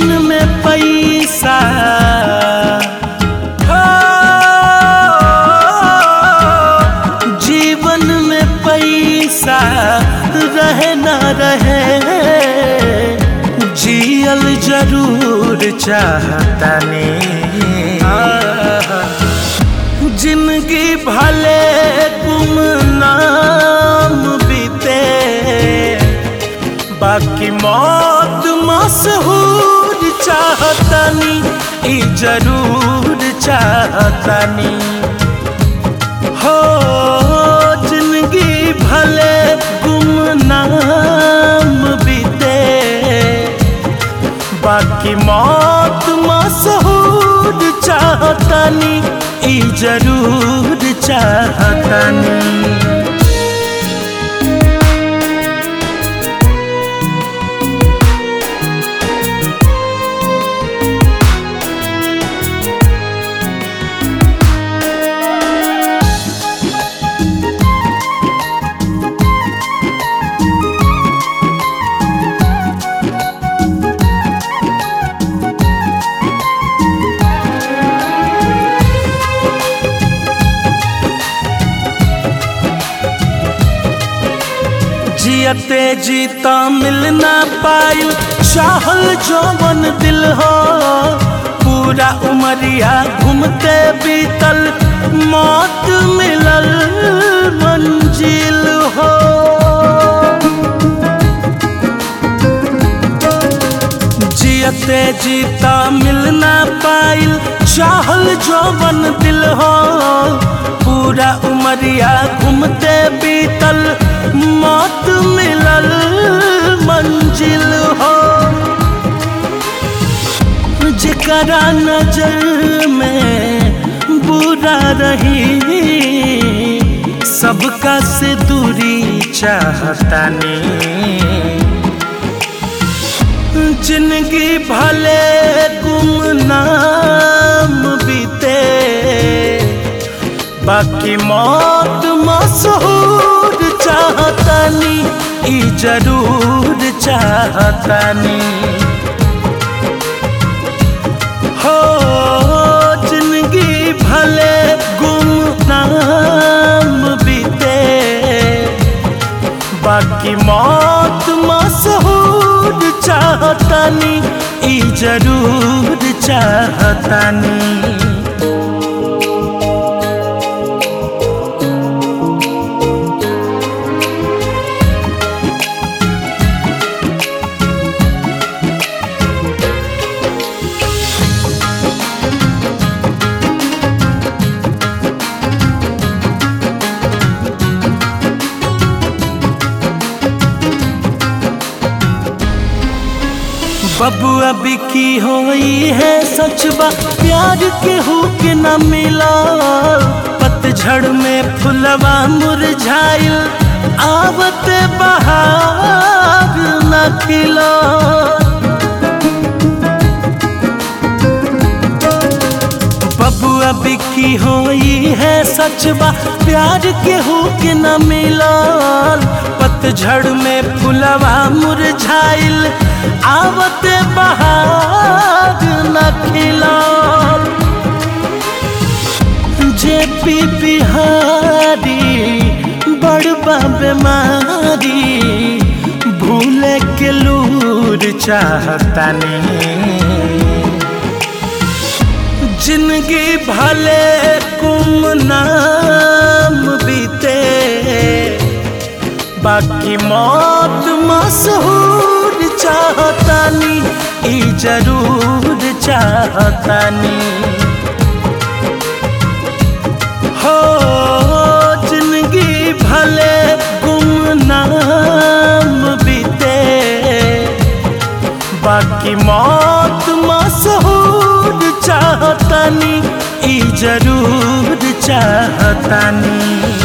जीवन में पैसा हो, जीवन में पैसा रहे ना रहे जियल जरूर चाहतनी जिंदगी भले गुमनाम बीते बाकी मौत मशहूर चाहतनी ई जरूर चाहतनी हो जिंदगी भले गुमनाम बीते बाकी मौत मशहूर चाहतनी ई जरूर चाहतनी जियते जीता मिल ना पायु चाहल जौवन दिल हो पूरा उमरिया घूमते बीतल मौत मिलल मंजिल हो जियते जीता मिल ना पाइल चाहल जौवन दिल हो पूरा उमरिया घूमते बीतल मौत मिलल मंजिल हो जकरा नजर में बुरा रही सबका से दूरी चाहतानी जिंदगी भले गुमनाम बीते बाकी मौत मशहूर चाहतनी ई जरूर चाहतनी हो जिंदगी भले गुमनाम बीते बाकी मौत मशहूर चाहतनी ई जरूर चाहतनी बबुआ बिकी होई है सचबा प्यार के हो के न मिला पतझड़ में फुलवा मुरझाइल आवत बहार न खिला बबुआ बिकी होई है सचबा प्यार के हो के न मिला पतझड़ में फुलवा मुरझाइल आवत बहार न खिला जे पी बिहारी बड़बा बीमारी भूले के लूर चाहतानी जिंदगी भले गुमनाम बीते बाकी मौत मशहूर चाहतानी ई जरूर चाहतानी हो जिंदगी भले गुमनाम बीते बाकी मौत मशहूर चाहतानी ई जरूर चाहतानी